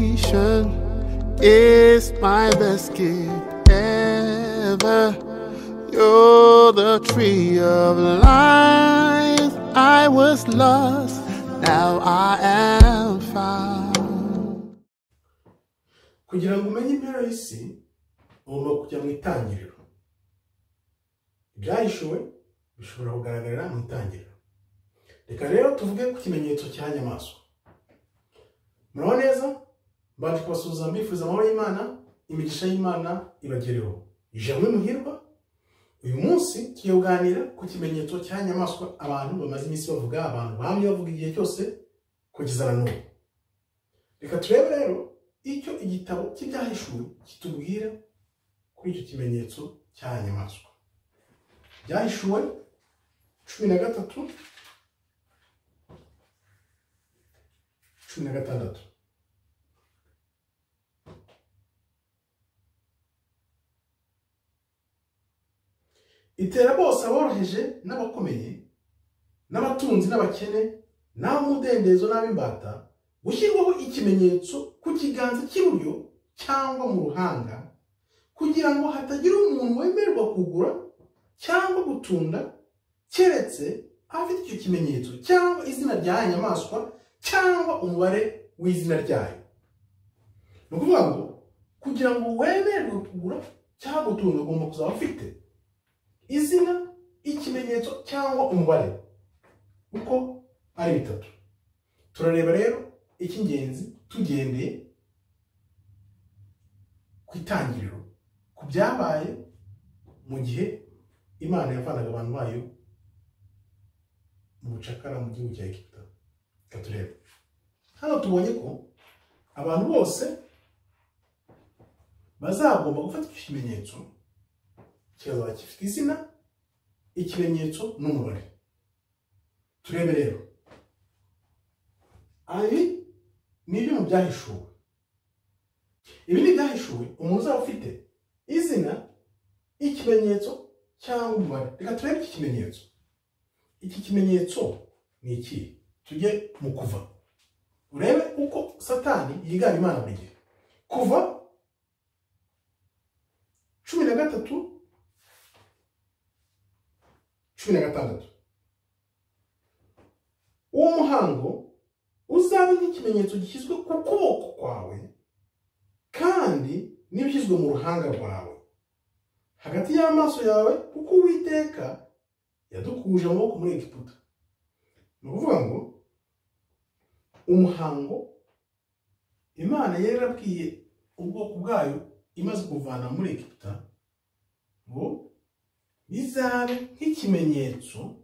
Salvation is my best gift ever. You're the tree of life. I was lost, now I am found. kugira ngo umenye impera y'isi ugomba kujya mu itangiriro ibyahishuwe bishobora kugaragarira mu itangiriro reka rero tuvuge ku kimenyetso cya nyamaswa muraho neza baje kubasuhuza mbifuza amahoro y'imana imigisha y'imana ibagereho ijambo muhirwa uyu munsi tugiye kuganira ku kimenyetso cya nyamaswa abantu bamaze iminsi bavuga abantu bahamye bavuga igihe cyose kugeza na n'ubu reka turebe rero icyo igitabo cy'ibyahishuwe kitubwira kuri icyo kimenyetso cya nyamaswa byahishuwe cumi na gatatu cumi na gatandatu itera bose aboroheje n'abakomeye n'abatunzi n'abakene n'abamudendezo n'ab'imbata gushyirwaho ikimenyetso ku kiganza cy'iburyo cyangwa mu ruhanga kugira ngo hatagira umuntu wemererwa kugura cyangwa gutunda keretse afite icyo kimenyetso cyangwa izina rya ya nyamaswa cyangwa umubare w'izina ryayo ni ukuvuga ngo kugira ngo wemererwe kugura cyangwa gutunda ugomba kuzaba ufite izina ikimenyetso cyangwa umubare uko ari bitatu turareba rero icy'ingenzi tugendeye ku itangiriro ku byabaye mu gihe imana yavanaga abantu bayo mu bucakara mu gihugu cya egiputa reka turebe hano tubonye ko abantu bose bazagomba gufata icyo kimenyetso kikazaba gifite izina ikimenyetso n'umubare turebe rero ibi ni ibyo mu byahishuwe ibi ni ibyahishuwe umuntu uzaba ufite izina ikimenyetso cyangwa umubare reka turebe iki kimenyetso iki kimenyetso ni iki tujye mu kuva urebe uko satani yigana imana buri gihe kuva cumi na gatatu cumi na gatandatu uwo muhango uzabe nk'ikimenyetso gishyizwe ku kuboko kwawe kandi n'ibishyizwe mu ruhanga rwawe hagati y'amaso yawe kuko uwiteka yadukuje amaboko muri egiputa ni ukuvuga ngo umuhango imana yari yarabwiye ubwoko bwayo imaze kuvana muri egiputa ngo bizabe nk'ikimenyetso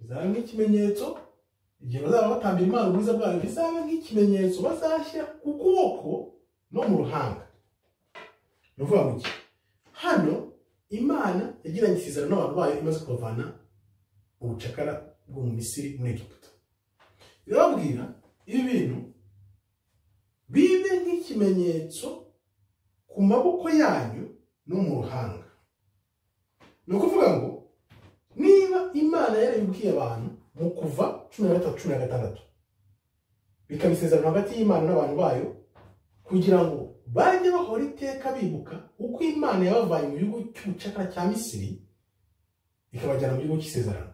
bizabe nk'ikimenyetso igihe bazaba batambira imana ubwiza bwayo bizabe nk'ikimenyetso bazashyira ku kuboko no mu ruhanga ni ukuvuga ngo iki hano imana yagiranye isezerano n'abantu bayo imaze kubavana mu bucakara bwo mu misiri muri egiputa birababwira ibi bintu bibe nk'ikimenyetso ku maboko yanyu no mu ruhanga ni ukuvuga ngo niba imana yarayibwiye abantu mu kuva cumi na gatatu cumi na gatandatu bikaba isezerano hagati y'imana n'abantu bayo kugira ngo bajye bahora iteka bibuka uko imana yabavanye mu gihugu cy'ubucakara cya misiri ikabajyana mu gihugu cy'isezerano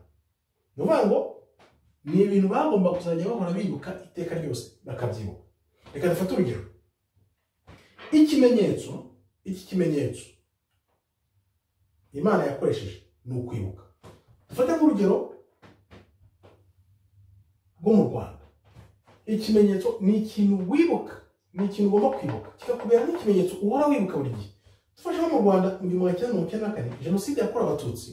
ni ukuvuga ngo ni ibintu bagomba kuzajya bahora bibuka iteka ryose bakabyibuka reka dufate urugero ikimenyetso iki kimenyetso imana yakoresheje ni ukwibuka dufate nk'urugero rwo mu rwanda ikimenyetso ni ikintu wibuka ni ikintu ugomba kwibuka kikakubera nk'ikimenyetso uhora wibuka buri gihe dufashe nko mu rwanda mu gihumbi magana cyenda mirongo icyenda na kane jenoside yakorewe abatutsi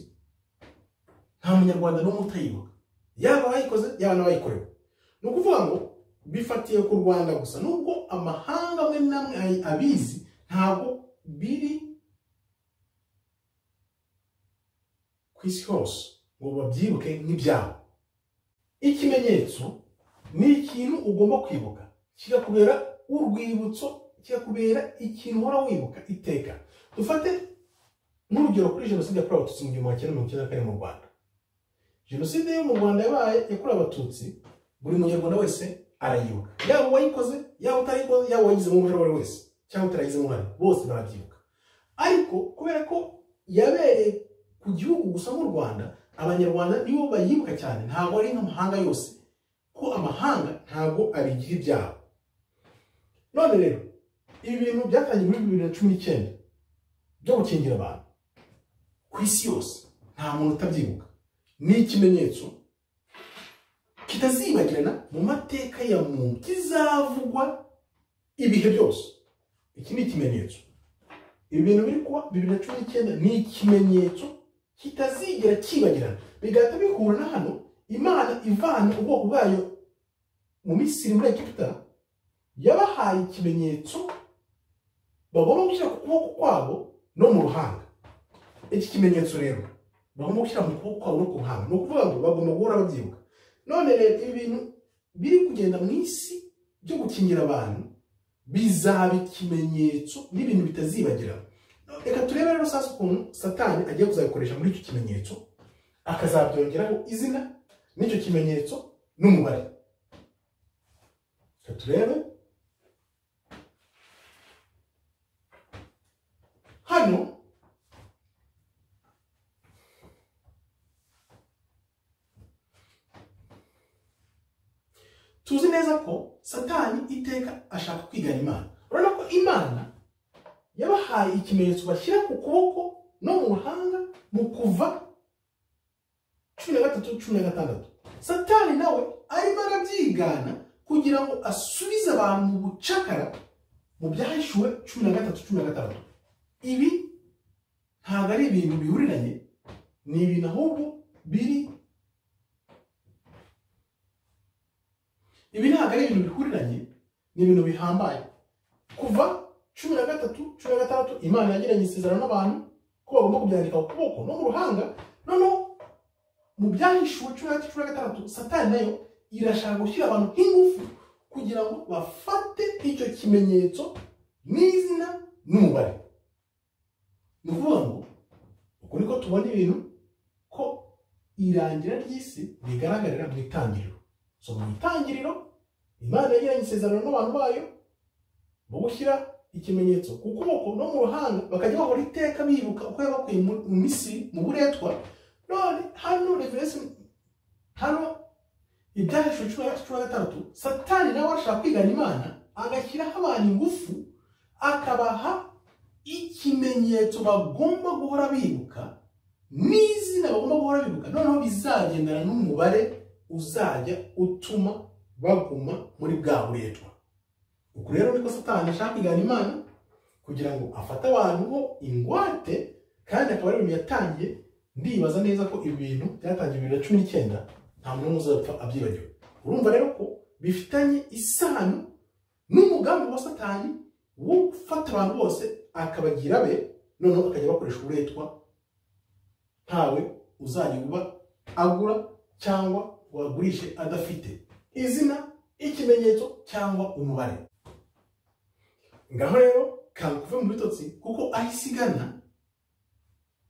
nta munyarwanda n'umwe utayibuka yaba abayikoze yaba n'abayikorewe ni ukuvuga ngo bifatiye ku rwanda gusa nubwo amahanga amwe n'amwe abizi ntabwo biri ku isi hose ngo babyibuke nk'ibyabo ikimenyetso ni ikintu ugomba kwibuka kikakubera urwibutso kikakubera ikintu uhora wibuka iteka dufate nk'urugero kuri jenoside yakorewe abatutsi mu gihumbi magana cyenda mirongo icyenda na kane mu rwanda jenoside yo mu rwanda yabaye yakorewe abatutsi buri munyarwanda wese arayibuka yaba uwayikoze yaba utayikoze yaba uwayigizemo uruhare uwo ari we wese cyangwa utarayigizemo uruhare bose barabyibuka ariko kubera ko yabereye ku gihugu gusa nk'u rwanda abanyarwanda nibo bayibuka cyane ntabwo ari nk'amahanga yose ko amahanga ntabwo abigira ibyabo none rero ibi bintu byatangiye muri bibiri na cumi n'icyenda byo gukingira abantu ku isi yose nta muntu utabyibuka ni ikimenyetso kitazibagirana mu mateka ya muntu kizavugwa ibihe byose iki ni ikimenyetso ibi bintu biri kuba bibiri na cumi n'icyenda ni ikimenyetso kitazigera kibagirana bigahita bihura na hano imana ivana ubwoko bwayo mu misiri muri egiputa yabahaye ikimenyetso bagomba gushyira ku kuboko kwabo no mu ruhanga iki kimenyetso rero bagomba gushyira mu kuboko kwabo no ku ruhanga ni ukuvuga ngo bagomba guhora babyibuka none rero ibi bintu biri kugenda mu isi byo gukingira abantu bizaba ikimenyetso n'ibintu bitazibagirana reka turebe rero sasa ukuntu satani agiye kuzabikoresha muri icyo kimenyetso akazabyongeraho izina n'icyo kimenyetso n'umubare reka turebe hano tuzi neza ko satani iteka ashaka kwigana imana urabona ko imana yabahaye ikimenyetso bashyira ku kuboko no mu ruhanga mu kuva cumi na gatatu cumi na gatandatu satani nawe arimo arabyigana kugira ngo asubize abantu mu bucakara mu byahishuwe cumi na gatatu cumi na gatandatu ibi ntabwo ari ibintu bihuriranye ni ibintu ahubwo biri ibi ntabwo ari ibintu bihuriranye ni ibintu bihambaye kuva cumi na gatatu cumi na gatandatu imana yagiranye isezerano n'abantu ko bagomba kubyandika ku kuboko no mu ruhanga noneho mu byahishuwe cumi na gatatu cumi na gatandatu satani nayo irashaka gushyira abantu nk'ingufu kugira ngo bafate icyo kimenyetso n'izina n'umubare ni ukuvuga ngo uku niko tubona ibintu ko irangira ry'isi rigaragarira mu itangiriro so mu itangiriro imana yagiranye isezerano n'abantu bayo mu gushyira ikimenyetso ku kuboko no mu ruhanga bakajya bahora iteka bibuka uko yabakuye mu misiri mu buretwa none hano reveresi hano ibyahishwe cumi na cumi na gatandatu satani nawe ashaka kwigana imana agashyiraho abantu ingufu akabaha ikimenyetso bagomba guhora bibuka n'izina bagomba guhora bibuka noneho bizagendana n'umubare uzajya utuma baguma muri bwa buretwa uku rero niko satani ashaka kwigana imana kugira ngo afate abantu ho ingwate kandi akaba ari ibintu yatangiye ndibaza neza ko ibi bintu byatangiye bibiri na cumi n'icyenda nta muntu n'umwe uzapfa abyibagiwe urumva rero ko bifitanye isano n'umugambi wa satani wo gufata abantu bose akabagira be noneho akajya bakoresha uburetwa ntawe uzajya uba agura cyangwa wagurishe adafite izina ikimenyetso cyangwa umubare ngaho rero kanguve mu bitotsi kuko aho isigana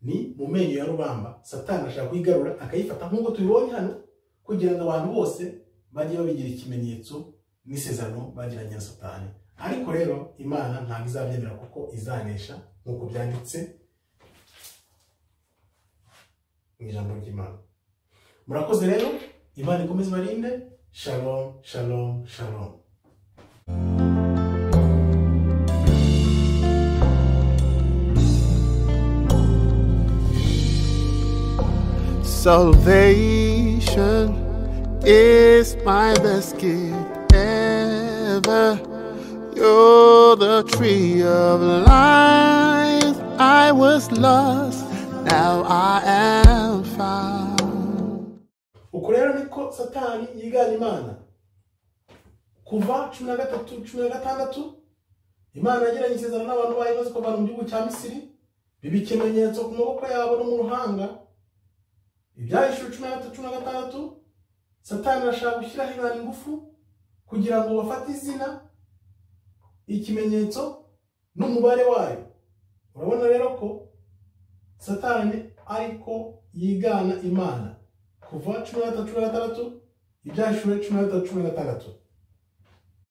ni mu menyo ya rubamba satani ashaka kuyigarura akayifata nk'uko tubibonye hano kugira ngo abantu bose bajye babigira ikimenyetso n'isezerano bagiranye na satani ariko rero imana ntabwo izabyemera kuko izanesha nk'uko byanditse mu ijambo ry'imana murakoze rero imana ikomeze ibarinde shalom shalom shalom Salvation is my best gift ever. You're the tree of life. I was lost, now I am found. uko rero niko satani yigana imana kuva cumi na gatatu cumi na gatandatu imana yagiranye isezerano n'abantu bayo bazi ko abantu mu gihugu cya misiri biba ikimenyetso ku maboko yabo no mu ruhanga ibyahishije cumi na gatatu cumi na gatandatu satani arashaka gushyiraho imana ingufu kugira ngo bafate izina ikimenyetso n'umubare wayo urabona rero ko satani ariko yigana imana kuva cumi na gatatu cumi na gatandatu ibyashure cumi na bitatu cumi na gatandatu